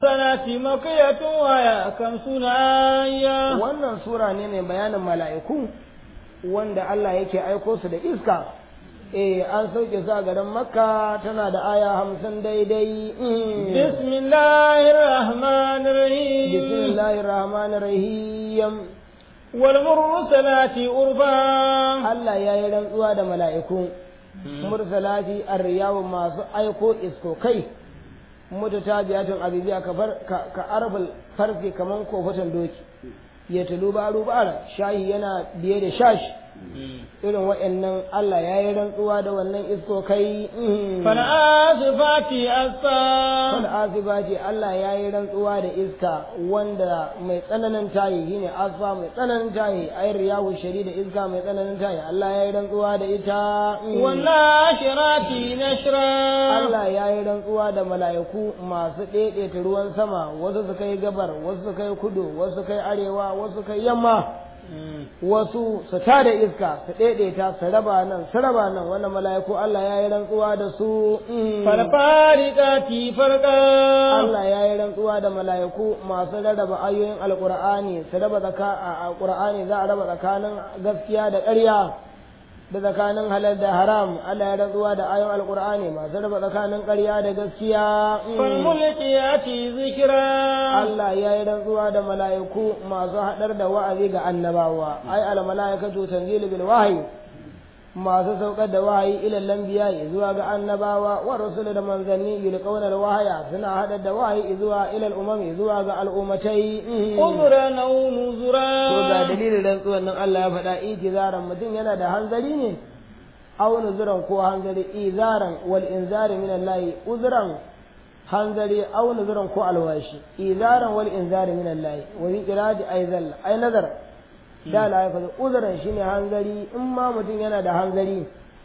sanati makiyatun waya kan sunaya wannan sura ne mai bayanin mala'iku wanda Allah yake aiko su da iska eh an sauke su a garin makka tana da aya hamsin daidai bismillahir rahmanir rahim bismillahir rahmanir rahim wal mursalati urfa Allah ya yi rantsuwa da mala'iku mursalati arriyawu masu aiko iskokai mutatabiyatin abibiya ka arfal farfi kaman kofatan doki ya tulu baru bara shayi yana biye da shashi irin waɗannan Allah ya yi rantsuwa da wannan iskokai fana asifati asfa fal asibati Allah ya yi rantsuwa da iska wanda mai tsananin tayi shine asfa mai tsananin tayi ayar yawo shari da iska mai tsananin tayi Allah ya yi rantsuwa da ita wannan shirati nashra Allah ya yi rantsuwa da mala'iku masu ɗaiɗaita ruwan sama wasu su kai gabar wasu su kai kudu wasu su kai arewa wasu su kai yamma wasu su tada iska su ɗaiɗaita su raba nan su raba nan wannan mala'iku Allah ya yi rantsuwa da su farfarikati farka Allah ya yi rantsuwa da mala'iku masu rarraba ayoyin alƙur'ani su raba tsaka a alƙur'ani za a raba tsakanin gaskiya da ƙarya da tsakanin halal da haram Allah ya rantsuwa da ayoyin alƙur'ani masu raba tsakanin ƙarya da gaskiya falmulkiyati zikra Allah ya yi rantsuwa da mala'iku masu haɗar da wa'azi ga annabawa ai al mala'ikatu tanzilu bil wahyi masu saukar da wahayi ilal lambiya zuwa ga annabawa wa rusul da manzanni yulqawna al wahya suna haɗar da wahayi zuwa ilal umami zuwa ga al'ummatai uzran aw nuzra to ga dalilin rantsuwan nan Allah ya faɗa itizaran mutum yana da hanzari ne aw nuzuran ko hanzari izaran wal inzari min Allah uzran hanzari aw nuzuran ko alwashi izaran wal inzari min Allah wa bi qira'ati aizal ay nazar da la yafa uzran shine hanzari in ma mutum yana da hanzari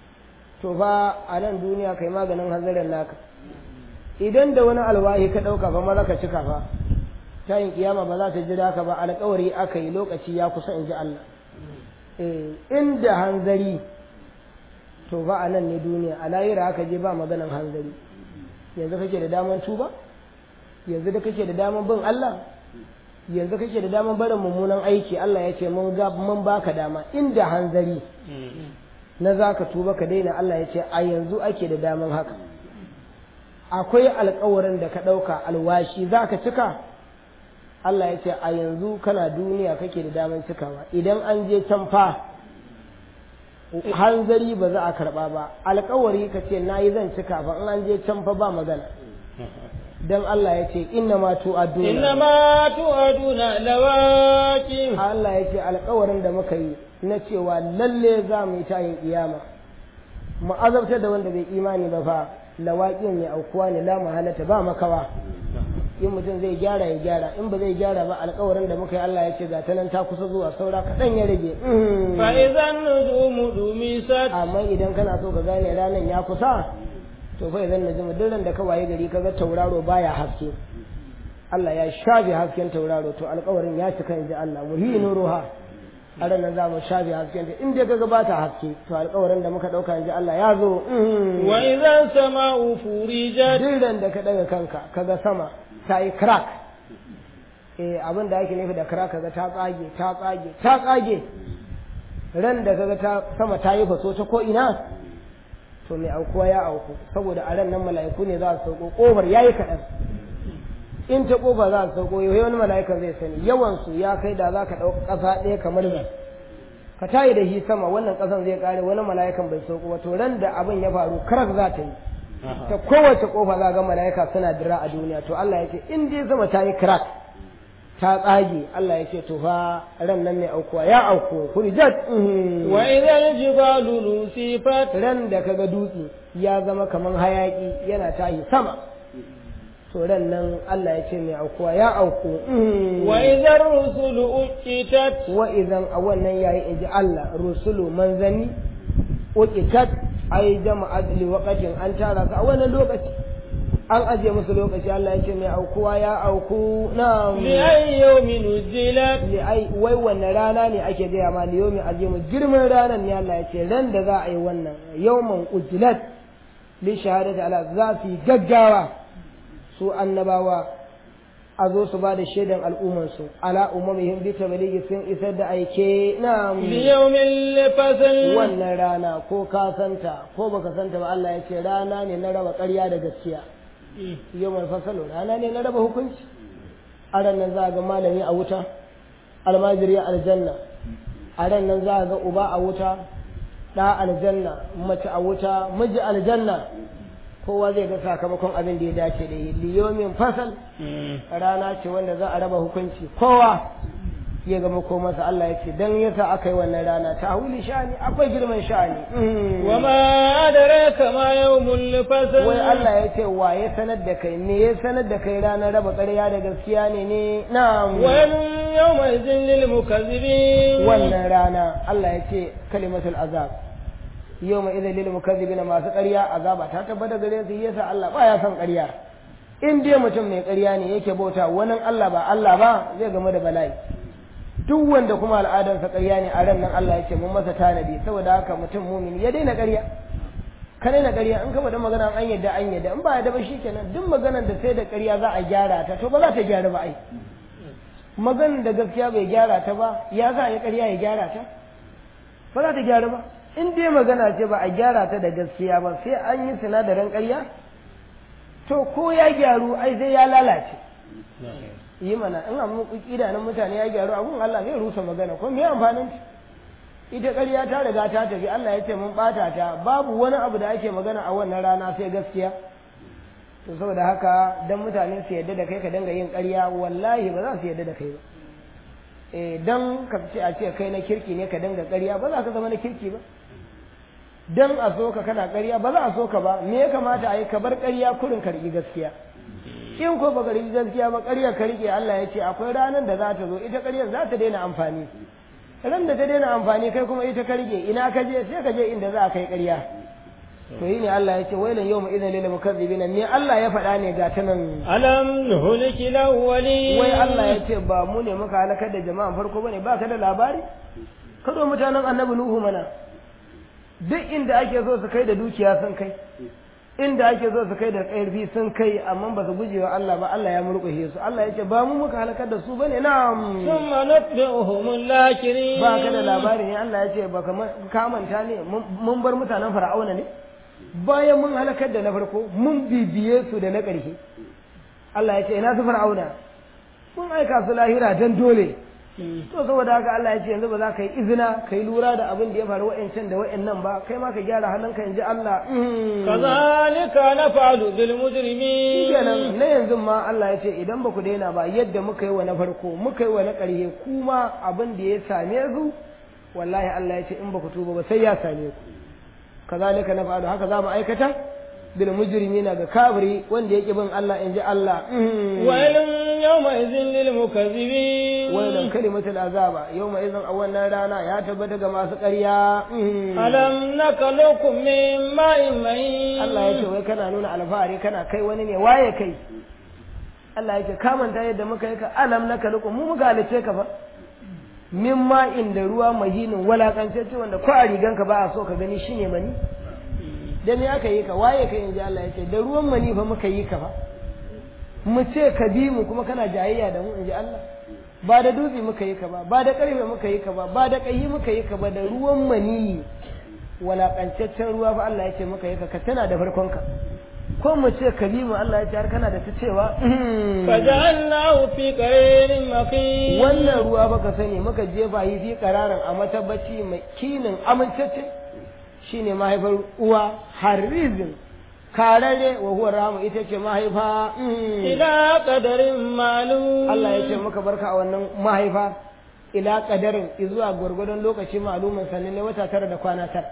to fa a nan duniya kai maganin hanzarin naka idan da wani alwahi ka dauka fa maza ka cika fa tayin kiyama ba za ta jira ka ba alƙawari aka yi lokaci ya kusa in ji Allah eh inda hanzari to fa a nan ne duniya a lahira aka je ba maganan hanzari yanzu kake da daman tuba yanzu da kake da daman bin Allah yanzu kake da daman barin mummunan aiki Allah ya ce mun ga mun baka dama inda hanzari na zaka tuba ka daina Allah ya ce a yanzu ake da daman haka akwai alkawarin da ka ɗauka alwashi zaka cika Allah ya ce a yanzu kana duniya kake da daman cikawa idan an je can fa hanzari ba za a karɓa ba alkawari ka ce na yi zan cika fa in an je can fa ba magana dan Allah ya ce inna ma tu'aduna inna ma tu'aduna lawaqi Allah ya ce alkawarin da muka yi na cewa lalle za mu yi tayin kiyama mu azabtar da wanda bai imani ba fa lawaqin ne aukuwa ne la mahalata ba makawa in mutum zai gyara ya gyara in ba zai gyara ba alkawarin da muka yi Allah ya ce ga ta nan ta kusa zuwa saura kaɗan ya rage fa idan nujumu dumisat amma idan kana so ka gane ranar ya kusa to fa idan nujumu duk ran da ka waye gari kaga tauraro baya haske Allah ya shafe hasken tauraro to alkawarin ya cika inji Allah muhinu ruha a ranar za mu shafe hasken ta in dai kaga ba ta haske to alkawarin da muka ɗauka inji Allah ya zo wa idan sama'u furijat duk ran da ka ɗaga kanka kaga sama ta yi crack eh abin da ake nufi da crack kaga ta tsage ta tsage ta tsage ran da kaga ta sama ta yi faso ta ko ina to mai aukuwa ya auku saboda a ran nan mala'iku ne za su sauko kofar yayi kaɗan in ta kofa za su sauko yau wani mala'ikan zai sani yawan su ya kai da za ka ɗauka ƙasa ɗaya kamar ni ka tayi da shi sama wannan ƙasan zai ƙare wani mala'ikan bai sauko ba to ran da abin ya faru crack za ta yi ta kowace kofa za ga mala'ika suna dira a duniya to Allah ya ce in dai sama ta yi crack ta tsage Allah ya ce to fa ran nan ne aukuwa ya auku hurjat wa idan jibalu nusifat ran da kaga dutse ya zama kaman hayaki yana tahi sama to ran nan Allah ya ce mai aukuwa ya auku wa idan rusulu uqitat wa idan a wannan yayi inji Allah rusulu manzanni uqitat ai jama'at li waqatin an tara su a wannan lokaci an aje musu lokaci Allah ya ce mai aukuwa ya auku na li ay yawmin ujilat li ai wai wannan rana ne ake gaya ma li yawmin azimu girman ranar ne Allah ya ce ran da za a yi wannan yawman ujilat li shahadati ala za su yi gaggawa su annabawa a zo su ba da shaidan al'ummarsu ala umamihim bi tabligi sun isar da aike na liyawmil fasl wannan rana ko ka santa ko baka santa ba Allah ya ce rana ne na raba ƙarya da gaskiya yawmal fasl rana ne na raba hukunci a ran nan za ga malami a wuta almajiri aljanna a ran nan za ga uba a wuta ɗa aljanna mace a wuta miji aljanna kowa zai ga sakamakon abin da ya dace da yi liyomin fasal rana ce wanda za a raba hukunci kowa ya gama ko masa Allah ya ce dan yasa aka yi wannan rana ta huli sha'ani akwai girman sha'ani wa ma adraka ma yawmul fasl wai Allah ya ce wa ya sanar da kai me ya sanar da kai ranar raba ƙarya da gaskiya ne ne na'am wa yawma idhin lil mukazzibin wannan rana Allah ya ce kalimatul azab yau mai izin lil mukazzibina masu ƙarya azaba ta tabbata gare su yasa Allah ba ya son ƙarya in dai mutum mai ƙarya ne yake bauta wani Allah ba Allah ba zai game da bala'i duk wanda kuma al'adarsa ƙarya ne a ran nan Allah ya ce mun masa tanadi saboda haka mutum mumini ya daina ƙarya ka daina ƙarya in ka faɗa magana an yadda an yadda in ba ya ba shikenan duk maganar da sai da ƙarya za a gyara ta to ba za ta gyara ba ai maganar da gaskiya bai gyara ta ba ya za a yi ƙarya ya gyara ta ba za ta gyara ba in dai magana ce ba a gyara ta da gaskiya ba sai an yi sinadarin ƙarya to ko ya gyaru ai sai ya lalace yi mana in amma idanun mutane ya gyaru abun Allah zai rusa magana ko me amfanin ita ƙarya ta riga ta tafi Allah ya ce mun ɓata ta babu wani abu da ake magana a wannan rana sai gaskiya to saboda haka dan mutane su yadda da kai ka dinga yin ƙarya wallahi ba za su yadda da kai ba eh dan ka ce a ce kai na kirki ne ka dinga ƙarya ba za ka zama na kirki ba dan a so ka kana ƙarya ba za a so ka ba me ya kamata a yi ka bar ƙarya kurin ka riƙi gaskiya in ko baka riƙi gaskiya ba ƙarya ka riƙe Allah ya ce akwai ranar da za ta zo ita ƙaryar za ta daina amfani ran da ta daina amfani kai kuma ita ka riƙe ina ka je sai ka je inda za a kai ƙarya to yi ne Allah ya ce wailan yau idan lil mukazzibin me Allah ya faɗa ne ga ta nan alam nuhliki lawwali wai Allah ya ce ba mu ne muka halakar da jama'an farko bane ba ka da labari kado mutanen annabi nuhu mana duk inda ake so su kai da dukiya sun kai inda ake so su kai da ƙarfi sun kai amma ba su guje wa Allah ba Allah ya murƙushe su Allah ya ce ba mu muka halakar da su bane na'am thumma nutbi'uhum al-lakirin ba ka da labari ne Allah ya ce ba ka manta ne mun bar mutanen fir'auna ne bayan mun halakar da na farko mun bibiye su da na ƙarshe Allah ya ce ina su fir'auna mun aika su lahira dan dole to saboda haka Allah ya ce yanzu ba za ka yi izina ka yi lura da abin da ya faru wa'ancan da wa'annan ba kai ma ka gyara halinka in ji Allah kazalika naf'alu bil mujrimin kenan na yanzu ma Allah ya ce idan ba ku daina ba yadda muka yi wa na farko muka yi wa na ƙarshe kuma abin da ya same su wallahi Allah ya ce in ba ku tuba ba sai ya same ku kazalika naf'alu haka za mu aikata bil mujrimina ga kafiri wanda yake bin Allah in ji Allah wailun yawma idhin lil mukazzibin wailun kalimatul azaba yawma idhin a wannan rana ya tabbata ga masu ƙarya alam nakalukum min ma'in mahin Allah ya ce wai kana nuna alfahari kana kai wani ne waye kai Allah ya ce ka manta yadda muka yi ka alam nakalukum mu muka halice ka fa min ma'in da ruwa mahinin walakantacce wanda ko a riganka ba a so ka gani shine mani da me aka yi ka waye ka inji Allah ya ce da ruwan mani fa muka yi ka fa mu ce ka bi mu kuma kana jayayya da mu inji Allah ba da dutse muka yi ka ba ba da karfe muka yi ka ba ba da kayi muka yi ka ba da ruwan mani walakancaccen ruwa fa Allah ya ce muka yi ka ka tana da farkon ka ko mu ce ka bi mu Allah ya ce har kana da ta cewa faja'alnahu fi qararin makin wannan ruwa baka sani muka jefa yi fi qararin a matabbaci mai kinin amincacce shine mahaifar uwa harizin karare wa huwa ramu ita ce mahaifa ila qadarin ma'lum Allah ya ce muka barka a wannan mahaifa ila qadarin zuwa gwargwadon lokaci ma'lumin sannan ne wata tara da kwana tara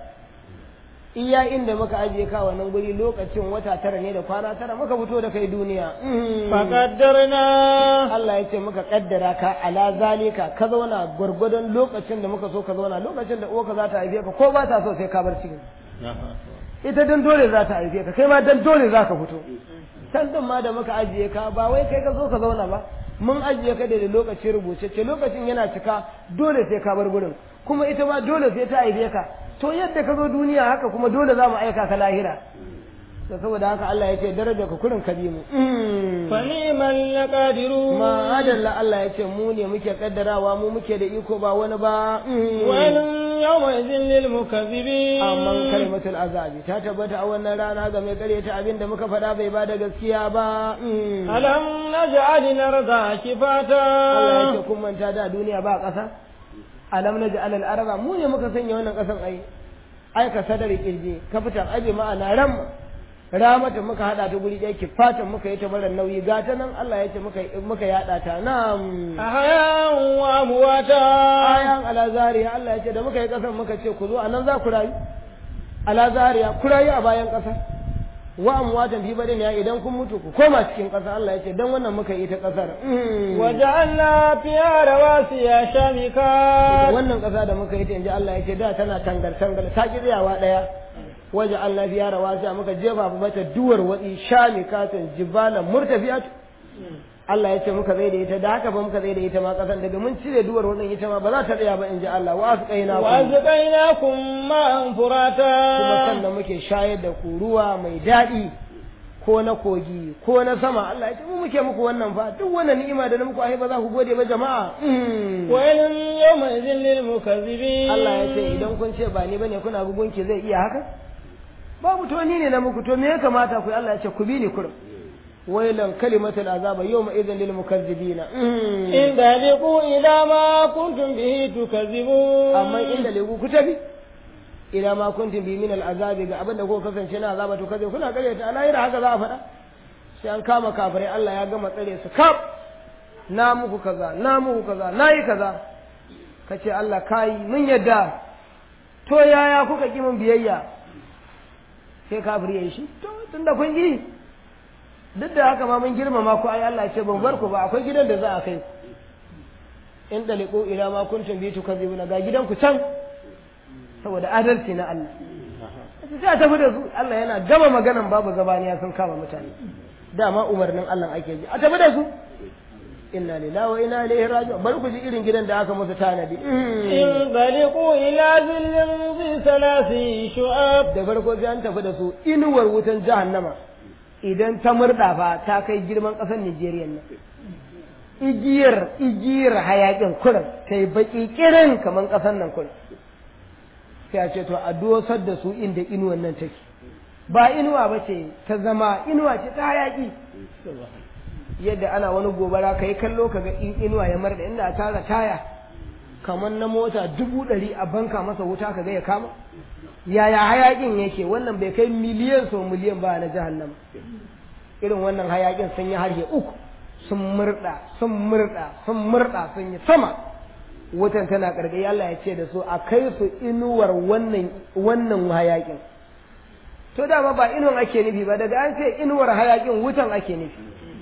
iya inda muka ajiye ka wannan guri lokacin wata tara ne da kwana tara muka fito da kai duniya faqaddarna Allah ya ce muka kaddara ka ala zalika ka zauna gwargwadon lokacin da muka so ka zauna lokacin da uwarka za ta haife ka ko ba ta so sai ka bar cikin ita dan dole za ta haife ka kai ma dan dole za ka fito can din ma da muka ajiye ka ba wai kai ka zo ka zauna ba mun ajiye ka da lokaci rubuce ce lokacin yana cika dole sai ka bar gurin kuma ita ma dole sai ta haife ka to yadda ka zo duniya haka kuma dole za mu aika ka lahira to saboda haka Allah ya ce daraja ka kurin ka bi mu فنعم القادرون ma adalla Allah ya ce mu ne muke kaddarawa mu muke da iko ba wani ba ويل يومئذ للمكذبين amma kalimatul azabi ta tabbata a wannan rana ga mai karyata abin da muka faɗa bai ba da gaskiya ba ألم نجعل الأرض Allah ya كفاتا ce kun manta da duniya ba ƙasa alam na ja'al al-araba mu ne muka sanya wannan ƙasan ai ai ka sadari kirje ka fitar abi ma'ana ram ramata muka hada ta guri ɗaya kifatan muka yi ta mara nauyi gata nan Allah ya ce muka muka yada ta na'am أحياء وأمواتا ayan ala zariya Allah ya ce da muka yi ƙasan muka ce ku zo anan za ku rayu ala zariya ku rayu a bayan ƙasa wa amwatan fi badin ya idan kun mutu ku koma cikin ƙasa Allah ya ce dan wannan muka yi ta ƙasar Mm. وجعلنا فيها رواسي شامكات wannan ƙasa da muka yi ta inji Allah ya ce da tana tangar tangar ta ki tsayawa ɗaya waje Allah biya rawasa muka jefa mata duwar watsi shamikatan jibalan murtafiyat Allah ya ce muka zai da ita da haka ba muka zai da ita ma ƙasan daga mun cire duwar watsin ita ma ba za ta tsaya ba inji Allah wa asqaina ku وأسقيناكم ماء kuma فراتا sannan muke shayar da ku ruwa mai daɗi ko na kogi ko na sama Allah ya ce mu muke muku wannan fa duk wannan ni'ima da na muku ai ba za ku gode ba jama'a Mm. ويل يومئذ للمكذبين Allah ya ce idan kun ce ba ni bane kuna gugunki zai iya haka babu to ni ne na muku to me ya kamata ku yi? Allah ya ce ku bi ni kurum wailan kalimatul azaba yawma idhan lil mukazzibina Mm. إن تهلكوا إلى ما كنتم به تكذبون amma inda legu ku tafi ila ma kuntum bi min al azabi ga abinda kuka kasance na azaba to kaje kuna kare ta alayira haka za a faɗa sai an kama kafirai Allah ya gama tsare su kaf na muku kaza na muku kaza na yi kaza kace Allah kai mun yadda to yaya kuka ki mun biyayya sai kafiri yayi shi to tunda kun yi duk da haka ma mun girmama ku ai Allah ya ce ban bar ku ba akwai gidan da za a kai ku in daliku ila ma kuntum bi tukazibuna ga gidan ku can saboda adalci na Allah sai a tafi da su Allah yana gama maganan babu zabaniya sun kama mutane dama umarnin Allah ake ji a tafi da su inna lillahi wa inna ilaihi raji'un bari ku ji irin gidan da aka musu tanadi انطلقوا إلى ظل ذي ثلاث شعاب da farko sai an tafi da su inuwar wutan jahannama idan ta murda fa ta kai girman ƙasar Nijeriya nan igiyar igiyar hayakin kurin ta yi baki kirin kamar ƙasar nan kurin sai a ce to a dosar da su inda inuwan nan take ba inuwa ba ce ta zama inuwa ce ta hayaki yadda ana wani gobara ka yi kallo ka ga in inuwa ya marda inda a tara taya kamar na mota dubu ɗari a banka masa wuta ka ga ya kama yaya hayakin yake wannan bai kai miliyan sau miliyan ba na jahannama irin wannan hayakin sun yi harshe uku sun murda sun murda sun murda sun yi sama wutan tana karkai Allah ya ce da su a kai su inuwar wannan wannan hayakin to dama ba inuwan ake nufi ba daga an ce inuwar hayakin wutan ake nufi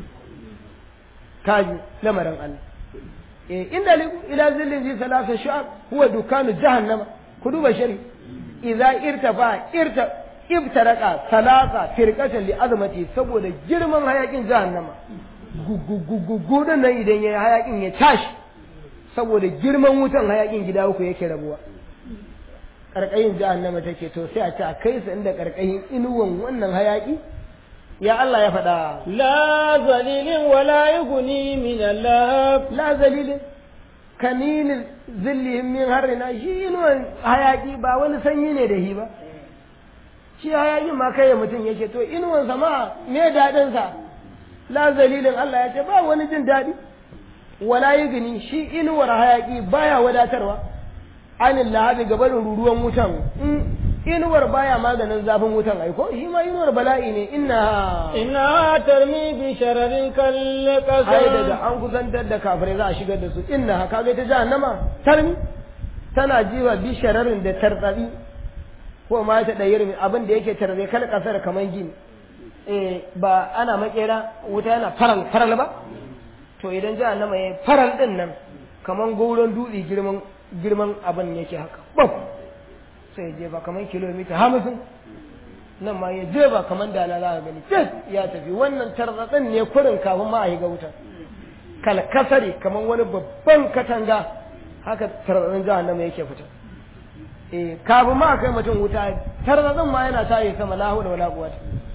kaji lamarin Allah eh inda ila zillin ji salasa shu'ab huwa dukanu jahannama ku duba shari idza irtafa irta ibtaraka salasa firqatan li azmati saboda girman hayakin jahannama gugugugugu nan idan yayi hayakin ya tashi saboda girman wutan hayakin gida uku yake rabuwa karkayin jahannama take to sai a ce a kai su inda karkayin inuwan wannan hayaki ya Allah ya faɗa لا ذليل ولا يغني من اللهب la zalilin kaninin zillihim min harrina shi inuwan hayaki ba wani sanyi ne da shi ba shi hayakin ma kai mutum yake to inuwan sama me daɗin sa la zalilin Allah ya ce ba wani jin daɗi wala gani shi inuwar hayaki baya wadatarwa anil lahabi gabanin ruruwan wutan in inuwar baya maganin zafin wutan aiko shi ma inuwar bala'i ne inna إنها ترمي بشرر ai كالقصر daga an kusantar da kafirai za a shigar da su inna ka ga ta jahannama tarmi tana jiwa bi shararin da tartsatsi ko ma ta dayar abin da yake tarbe kal kasar kaman gini eh ba ana makera wuta yana faral faral ba to idan jahannama yayi faral din nan kaman gauron dutse girman girman abin yake haka bam sai je ba kaman kilomita 50 nan ma ya je ba kaman da na za ka gani tis ya tafi wannan tarzatsin ne kurin kafin ma a yi ga wuta kalkasari kaman wani babban katanga haka tarzatsin jahannama yake fita eh kafin ma a kai mutum wuta tarzatsin ma yana tayi sama la hawla wala quwwata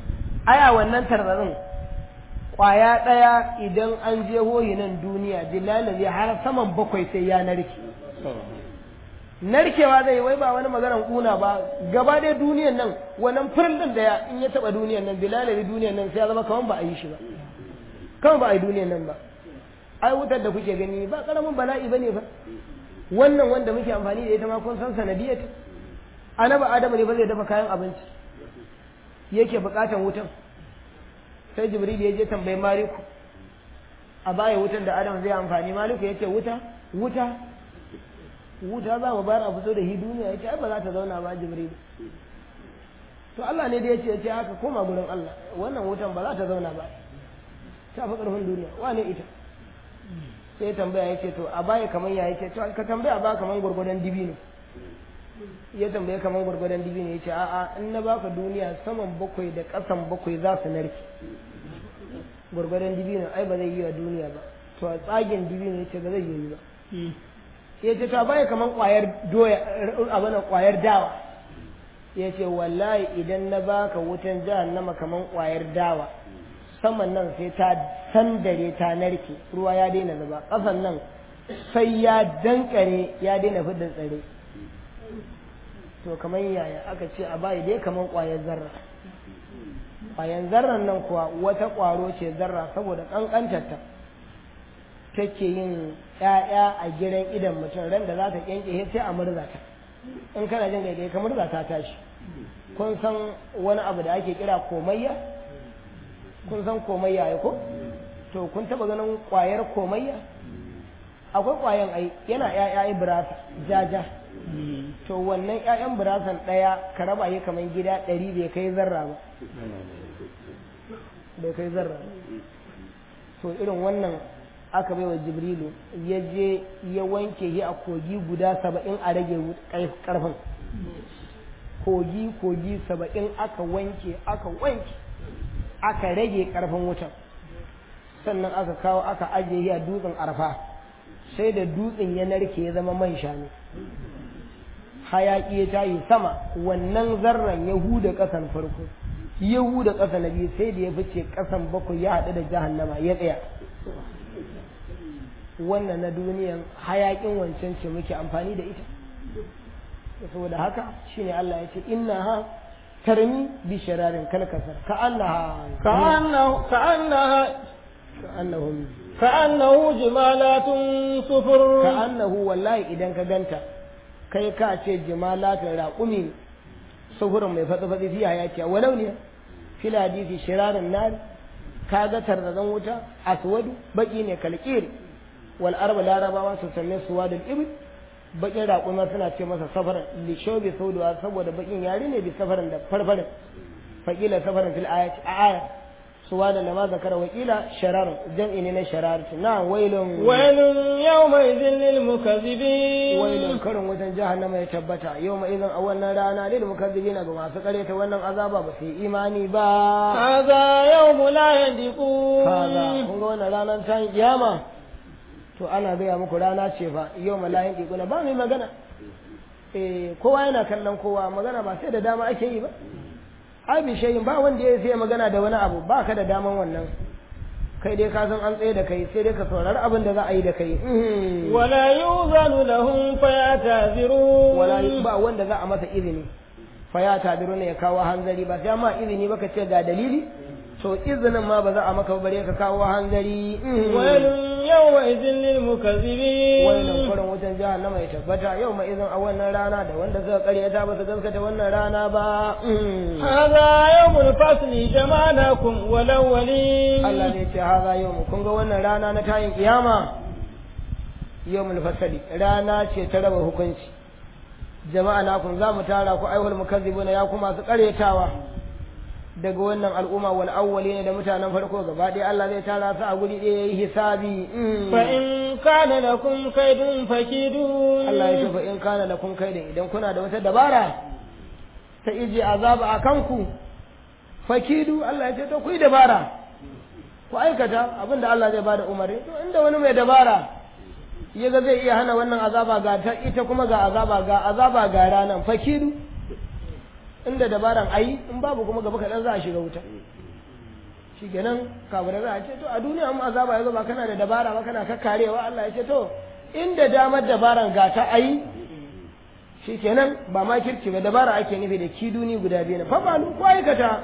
aya wannan tarzarin kwaya ɗaya idan an je hoyi nan duniya bilalazi har saman bakwai sai ya narke narkewa zai wai ba wani maganar kuna ba gaba dai duniyan nan wannan furin da ya in ya taba duniyan nan bilalazi duniyan nan sai ya zama kaman ba a yi shi ba kaman ba a yi duniyan nan ba ai wutar da kuke gani ba karamin bala'i bane ba wannan wanda muke amfani da ita ma kun san sanadiyar anaba adamu ne ba zai dafa kayan abinci yake bukatan wutan sai jibril ya je tambayi maliku a baya wutan da adam zai amfani maliku ya ce wuta wuta wuta za mu bayar a fito da hi duniya ya ce ai ba za ta zauna ba jibril to Allah ne da ya ce ya ce haka koma gurin Allah wannan wutan ba za ta zauna ba ta fi ƙarfin duniya wane ita sai tambaya ya ce to a baya kamar ya ce to ka tambaya ba kamar gwargwadon dibi ne ya tambaye kamar gwargwadon dibi ne ya ce a'a in na baka duniya saman bakwai da ƙasan bakwai za su narke gwargwadon dibi ne ai ba zai yi wa duniya ba to a tsagen dibi ne ya ce ba zai yi ba ya ce ta baya kamar ƙwayar doya abin ƙwayar dawa ya ce wallahi idan na baka wutan jahannama kamar ƙwayar dawa saman nan sai ta sandare ta narke ruwa ya daina zuba ƙasan nan sai ya dankare ya daina fidda tsare to kamar yaya aka ce a bayi dai kamar ƙwayar zarra ƙwayar zarran nan kuwa wata ƙwaro ce zarra saboda ƙanƙantarta take yin ‘ya'ya a gidan idan mutum ran da za ta ƙyanƙye sai a murza ta in kana jin gaigai ka murza ta tashi kun san wani abu da ake kira komayya kun san komayya ya ko to kun taba ganin kwayar komayya akwai kwayan ai yana ƴaƴa birasa jaja to wannan ƴaƴan birasan ɗaya ka raba yi kamar gida ɗari bai kai zarra ba bai kai zarra ba to irin wannan aka bai wa jibrilu ya je ya wanke shi a kogi guda saba'in a rage ƙarfin kogi kogi saba'in aka wanke aka wanke aka rage karfin wutan sannan aka kawo aka ajiye a dutsen arfa sai da dutsen ya narke ya zama man shanu hayaki ya tayi sama wannan zarran ya huda ƙasan farko ya huda ƙasa na biyu sai da ya fice ƙasan bakwai ya haɗu da jahannama ya tsaya wannan na duniyan hayakin wancan ce muke amfani da ita saboda haka shine Allah ya ce inna ha ترمي بشرار كالكسر كأنها كأنه كأنها كأنهم كأنه جمالات صفر كأنه والله إذا كجنت kai ka ce jimalatun raƙumi sufurin mai fatsi-fatsi fiya ya ce walau ne fil hadisi shirarin nari ka ga tarzazan wuta aswadu baki ne kalkir wal arba larabawa su sanne suwadul ibil bakin raƙuma suna ce masa safaran lishobi sauduwa saboda bakin yare ne bi safaran da farfarin faƙila safaran fil ayati a aya suwa da lama zakara wakila sharar jam'i ne na sharar na wailun wailun yawma idhin lil mukazzibin wailun karin wajen jahannama ya tabbata yawma idhin a wannan rana lil mukazzibina ga masu karyata wannan azaba ba su yi imani ba hadha yawmu la yandiqun kaza kun ga wannan ranar ta kiyama to ana gaya muku rana ce fa yau malayin ɗiguna ba mai magana eh kowa yana kallon kowa magana ba sai da dama ake yi ba ai bi shayin ba wanda ya sai magana da wani abu ba ka da daman wannan kai dai ka san an tsaye da kai sai dai ka saurari abin da za a yi da kai wala yuzanu lahum fayatazirun wala ba wanda za a masa izini fayatazirun ya kawo hanzari ba sai ma izini ba ka ce ga dalili to izinin ma ba za a maka bare ka kawo hanzari wailun yawma idhin lil mukazzibin wailun kurin wutan jahannama ya tabbata yau ma izin a wannan rana da wanda suka karyata ba su gaskata wannan rana ba hadha yawmul fasli jama'nakum wal awwalin Allah ne ce hadha yawm kun ga wannan rana na tayin kiyama yawmul fasli rana ce ta raba hukunci jama'a na kun za mu tara ku aihul mukazzibuna ya kuma su karyatawa daga wannan al'umma wal awwali ne da mutanen farko gaba ɗaya Allah zai tara su a guri ɗaya yayi hisabi fa in kana lakum kaidun fakidun Allah ya ce fa in kana lakum kaidun idan kuna da wata dabara ta ije azaba a kanku fakidu Allah ya ce to ku yi dabara ku aikata abinda Allah zai bada umarni to inda wani mai dabara ya ga zai iya hana wannan azaba ga ta ita kuma ga azaba ga azaba ga ranan fakidu inda dabaran ayi in babu kuma gaba kaɗan za a shiga wuta shi kenan kafirai za a ce to a duniya mu azaba ya zo ba kana da dabara ba kana kakkarewa Allah ya ce to inda damar dabaran ga ta ayi shi kenan ba ma kirki ba dabara ake nufi da kiduni guda biyu na fa ba ko aikata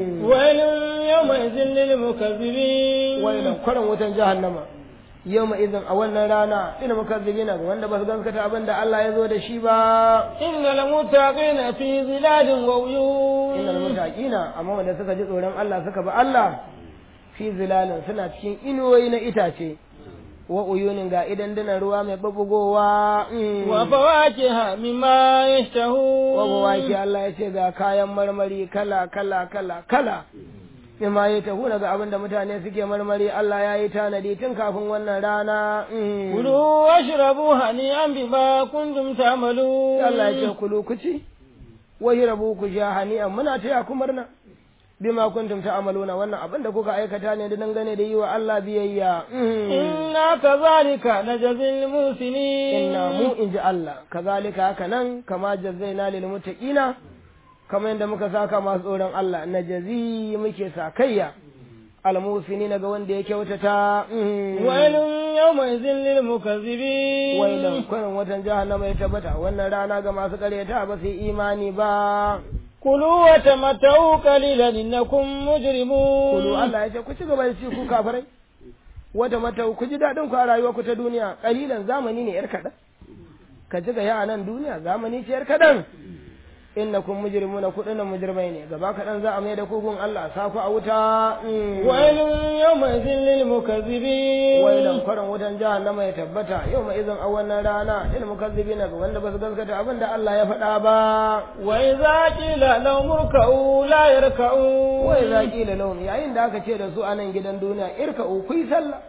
wailun yawma idhin lil mukazzibin wailan kwarin wutan jahannama yawma idhin a wannan rana ina mukazzibina ga wanda ba su gaskata abin da Allah ya zo da shi ba innal muttaqina fi zilalin wa uyun innal muttaqina amma wanda suka ji tsoron Allah suka bi Allah fi zilalin suna cikin inuwoyi na itace wa uyunin ga idan dana ruwa mai babugowa wa fawakiha mimma yashtahu wa fawaki Allah ya ce ga kayan marmari kala kala kala kala mimma ya tahu daga abin da mutane suke marmari Allah ya yi tanadi tun kafin wannan rana kulu washrabu hani'an bima kuntum ta'malu Allah ya ce kulu ku ci wa rabu ku sha hani'an muna taya ku murna bima kuntum ta'maluna wannan abin da kuka aikata ne da dangane da yi wa Allah biyayya inna kazalika najzil musinin inna mu inji Allah kazalika haka nan kama jazzaina lil muttaqina kamar yadda muka saka masu tsoron Allah najazi muke sakayya almusini ga wanda ya kyautata wailun yawma idhin lil mukazzibin wailan kwarin watan jahannama ya tabbata wannan rana ga masu karyata ba su yi imani ba kulu wa tamatta'u qalilan innakum mujrimun kulu Allah ya ce ku ci gaba da ci ku kafirai wata mata ku ji daɗin ku a rayuwar ku ta duniya kalilan zamani ne yar kaɗan ka ji ga ya nan duniya zamani ce yar kaɗan innakum mujrimuna ku dinnan mujrimai ne gaba kaɗan za a mai da kugun Allah sa ku a wuta wailun yawma idhin lil mukazzibin wailan kwarin wutan jahannama ya tabbata yau ma izin a wannan rana lil mukazzibina ga wanda ba su gaskata abin da Allah ya faɗa ba wa idza qila lahum irka'u la yarka'u wa idza qila lahum yayin da aka ce da su a nan gidan duniya irka'u ku yi sallah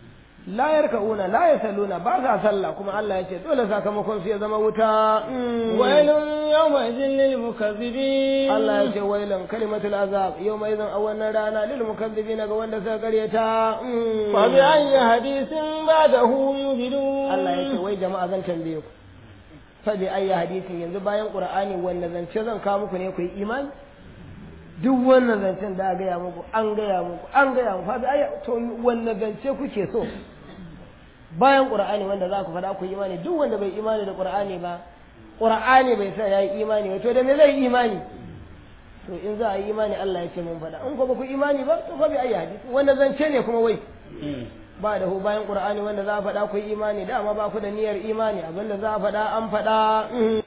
la yarka'una la yasalluna ba sa sallah kuma Allah ya ce dole sakamakon su ya zama wuta wailun yawma idhin lil mukazzibin Allah ya ce wailun kalimatul azab yawma idhin a wannan rana lil mukazzibina ga wanda suka karyata fa bi ayyi hadithin ba'dahu yu'minun Allah ya ce wai jama'a zan tambaye ku fa bi ayyi hadithin yanzu bayan qur'ani wanda zance zan kawo muku ne ku yi imani duk wannan zancen da gaya muku an gaya muku an gaya muku fa bi ayyi to wannan zance kuke so bayan qur'ani wanda za ku faɗa ku yi imani duk wanda bai imani da qur'ani ba qur'ani bai sa yayi imani ba to da me zai imani to in za a yi imani Allah ya ce mun faɗa in ko ba ku imani ba to fa bi ayi hadisi wanda zance ne kuma wai ba da hu bayan qur'ani wanda za a faɗa ku yi imani dama ba ku da niyyar imani abinda za a faɗa an faɗa